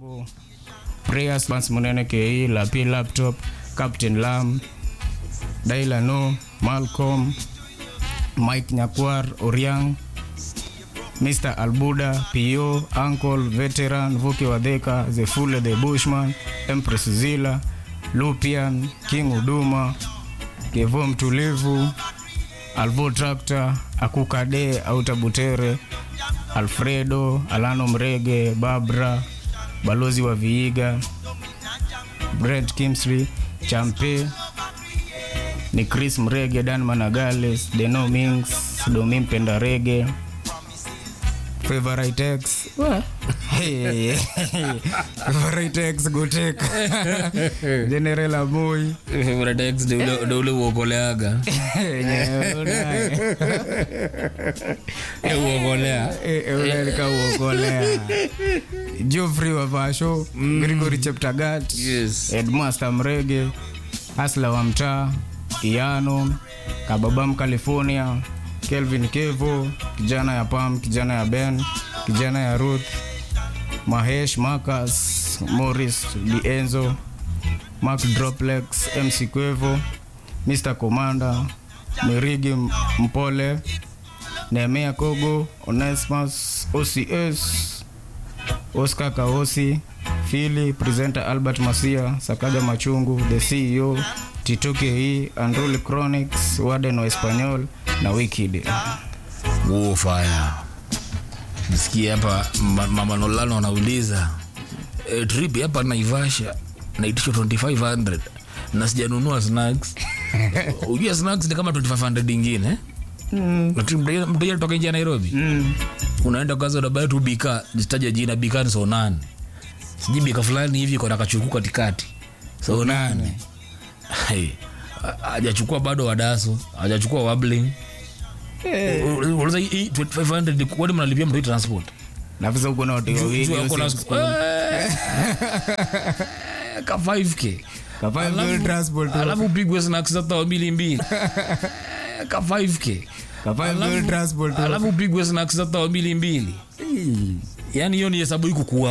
Prayers Vance Munene KE, Lapi Laptop, Captain Lam, Daila No, Malcolm, Mike Nyakwar, Oriang, Mr. Albuda, PO, Uncle, Veteran, Vuki Wadheka, Zefule the Bushman, Empress Zila, Lupian, King Uduma, Kevo Mtulivu, Alvo Tractor, Akukade, Auta Butere, Alfredo, Alano Mrege, Babra, Balozi wa Viiga, Brent Kimsly, Champe, ni Chris Mrege, Dan Managales, Deno Mings, Domi Mpenda Rege, Favorite X. Hey, Favorite X Gotek. General Aboy. Favorite ex ndio ule- ndio ule uokoleaga Eh, uokolea ulelika uokolea Geoffrey Wavasho, Gregory Cheptagat, Yes. Headmaster Mrege, Asla wa mtaa, Iano, Kababam California, Kelvin Kevo, kijana ya Pam, kijana ya Ben, kijana ya Ruth, Mahesh Marcus, Morris Dienzo, Mark Droplex, MC Kwevo, Mr. Commander, Mirigi Mpole, Nehemia Kogo, Onesmus, OCS, Oscar Kaosi, Fili, presenter Albert Masia, Sakaja Machungu, the CEO, Tito KE, Andruli Chronics, Warden wa Espanyol na Wicked. War fire. Nisikie hapa ma- mama Nolano anauliza e, trip hapa Naivasha naitishwa 2500 na sijanunua snacks. Ujua snacks ni kama 2500 ingine mteja toka nje ya Nairobi Mm. unaenda kwanza unabaya tu bika jitaja jina bika ni so nane sijui bika fulani hivi kona kachuku katikati so nane Hey, ha- hajachukua bado wadaso hajachukua wabling uliza hii 2500 ni kwani mnalipia mtu hii transport Na visa uko na watu wawili Juu ako na- usiku. Eh, ka 5k Kafanya Alafu- bill transport. alafu upigwe snacks hata wa mbili mbili Eh, ka 5k Kafanya bill Alafu- transport. alafu upigwe snacks hata wa mbili mbili yani hiyo ni hesabu iko kuwa